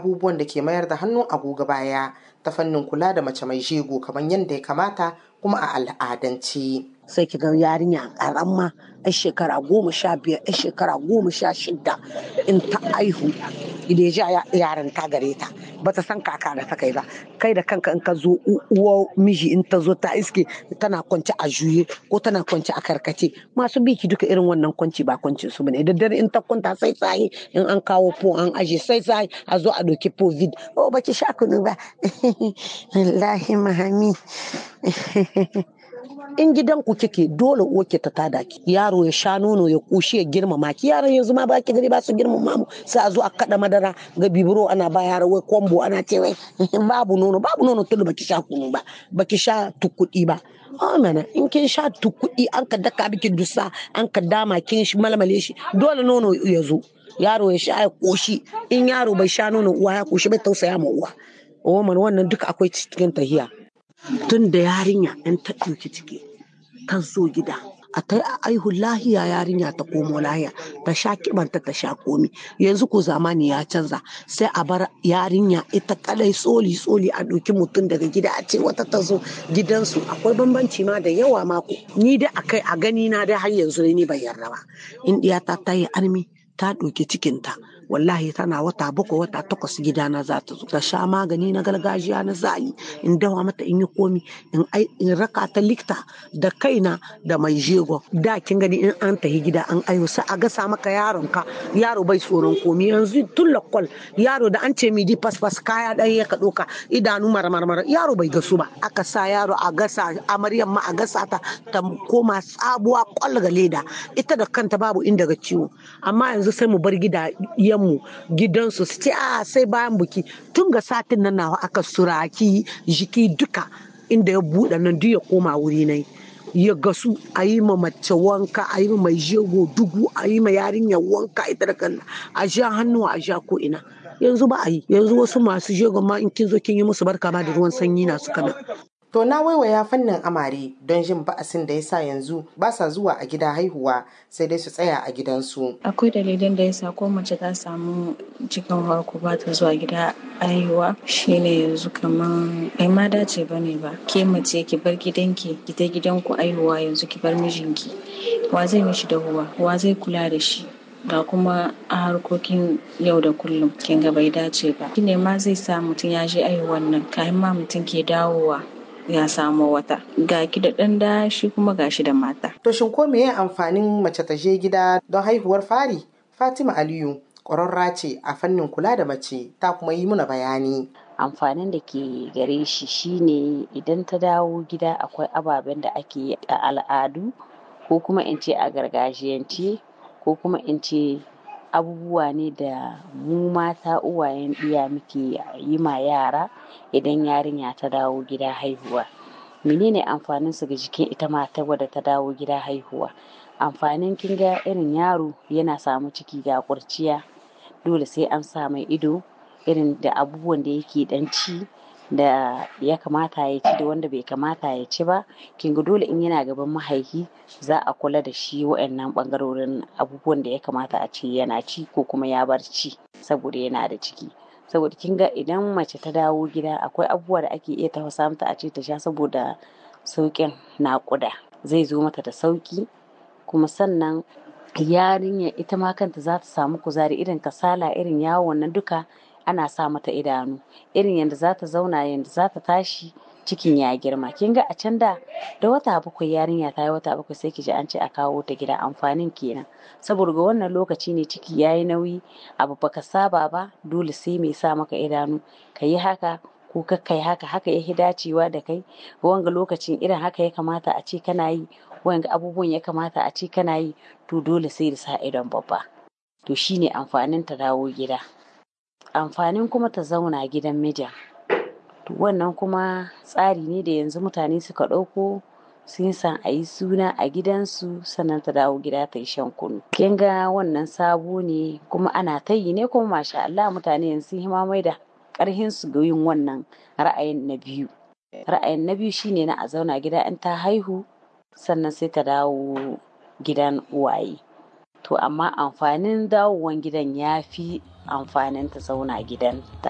abubuwan da ke mayar da hannun agogo baya ta fannin kula da mace mai jego kamar yadda ya kamata kuma a al'adance. sai ki ga yarinya karamma yan shekara goma sha biyar yan shekara goma sha shida in ta aihu idan ya yaran ta gare ta ba ta san kaka da ta kai ba kai da kanka in ka zo uwa miji in ta zo ta iske tana kwance a juye ko tana kwance a karkace masu biki duka irin wannan kwanci ba kwanci su bane da dare in ta kwanta sai tsaye in an kawo po an aje sai tsaye a zo a doki covid oh baki sha kunu ba wallahi mahami in gidanku kike dole uwarki ta tada ki yaro ya sha nono ya kushi ya girmama ki yaran yanzu ma baki gari ba su girmama mu sai a zo a kada madara ga bibiro ana ba yara wai kwambo ana ce wai babu nono babu nono tunda baki sha kunu ba baki sha tukudi ba mana in kin sha tukudi an ka daka biki dusa an ka dama kin shi malmale shi dole nono ya zo yaro ya sha ya koshi in yaro bai sha nono uwa ya koshi bai tausaya ma uwa o wannan duka akwai cikin tahiya tun da yarinya in ta ɗauki ciki ta zo gida a ta aihu lahiya yarinya ta komo lahiya ta sha kibanta ta sha komi yanzu ko zamani ya canza sai a bar yarinya ita kalai tsoli tsoli a ɗauki mutum daga gida a ce wata ta zo gidansu akwai bambanci ma da yawa mako ni da akai a gani na dai har yanzu ni ban yarda ba in ɗiyata ta yi armi ta ɗauki cikinta wallahi tana wata bakwai wata takwas gidana za ta zo ta sha magani na gargajiya na zali in dawa mata in yi komi in raka ta likta da kaina da mai jego da kin gani in an tahi gida an ayo sai a gasa maka yaron ka yaro bai tsoron komi yanzu tun lakwal yaro da an ce midi fasfas kaya ɗan ya ka ɗoka idanu marmarmar yaro bai gasu ba aka sa yaro a gasa amaryan ma a gasa ta ta koma sabuwa kwal ga leda ita da kanta babu inda ga ciwo amma yanzu sai mu bar gida mu gidansu su ce a sai bayan buki tun ga satin nan nawa aka suraki jiki duka inda ya buɗe nan duk ya koma wuri nai ya gasu a yi ma mace wanka a yi ma mai jego dugu a yi ma yarinya wanka ita da kanta a sha hannu a sha ko ina yanzu ba a yi yanzu wasu masu jego ma in kin zo kin yi musu barka ma da ruwan sanyi na suka nan To na waiwaya fannin amare don jin ba'asin da ya sa yanzu ba sa zuwa a gida haihuwa sai dai su tsaya a gidansu. Akwai dalilin da ya sa ko mace ta samu cikin farko ba ta zuwa gida haihuwa shine yanzu kaman bai ma dace ba ne ba. Ke mace ki bar gidanki ki ta gidanku haihuwa yanzu ki bar mijinki. Wa zai mishi dahuwa? Wa zai kula da shi? ga kuma a harkokin yau da kullum kin ga bai dace ba. Shine ma zai sa mutum ya je aihuwan nan kafin ma mutum ke dawowa ya samo wata ga ki da ɗan da shi kuma ga shi da mata. To shin ko meye amfanin mace ta je gida don haihuwar fari? Fatima Aliyu ƙwararra ce a fannin kula da mace ta kuma yi muna bayani. amfanin da ke gare shi shine idan ta dawo gida akwai ababen da ake yi a al'adu ko kuma in ce a gargajiyance ko kuma in ce abubuwa ne da mu mata uwayen ɗiya muke yi ma yara idan yarinya ta dawo gida haihuwa menene amfanin su ga jikin ita mata wadda ta dawo gida haihuwa amfanin kin ga irin yaro yana samu ciki ga kurciya dole sai an sa mai ido irin da abubuwan da yake dan ci da ya kamata ya ci da wanda bai kamata ya ci ba kin ga dole in yana gaban mahaifi za a kula da shi wa'annan bangarorin abubuwan da ya kamata a ce yana ci ko kuma ya bar ci saboda yana da ciki saboda kin ga idan mace ta dawo gida akwai abubuwa da ake iya tafasa mata a ce ta sha saboda sauƙin naƙuda zai zo mata da sauƙi kuma sannan yarinya ita ma kanta za ta samu kuzari irin kasala irin yawon nan duka ana sa mata idanu irin yadda za ta zauna yadda za ta tashi cikin ya girma kin ga a can da da wata bakwai yarinya ta yi wata bakwai sai ki ji an ce a kawo ta gida amfanin kenan saboda ga wannan lokaci ne ciki ya yi nauyi abu baka saba ba dole sai mai sa maka idanu ka yi haka ko kakkai haka haka ya dacewa da kai wanga lokacin irin haka ya kamata a ce kana yi wanga abubuwan ya kamata a ce kana yi to dole sai da sa idon babba to shine amfanin ta dawo gida amfanin kuma ta zauna gidan mijin to wannan kuma tsari ne da yanzu mutane suka ɗauko sun san a yi suna a gidansu sannan ta dawo gida ta yi shan kunu kin ga wannan sabo ne kuma ana ta yi ne kuma masha Allah mutane yanzu sun mai da ƙarhin su ga yin wannan ra'ayin na biyu ra'ayin na biyu shine na a zauna gida in ta haihu sannan sai ta dawo gidan uwaye to amma amfanin dawowan gidan ya fi amfanin ta zauna gidan ta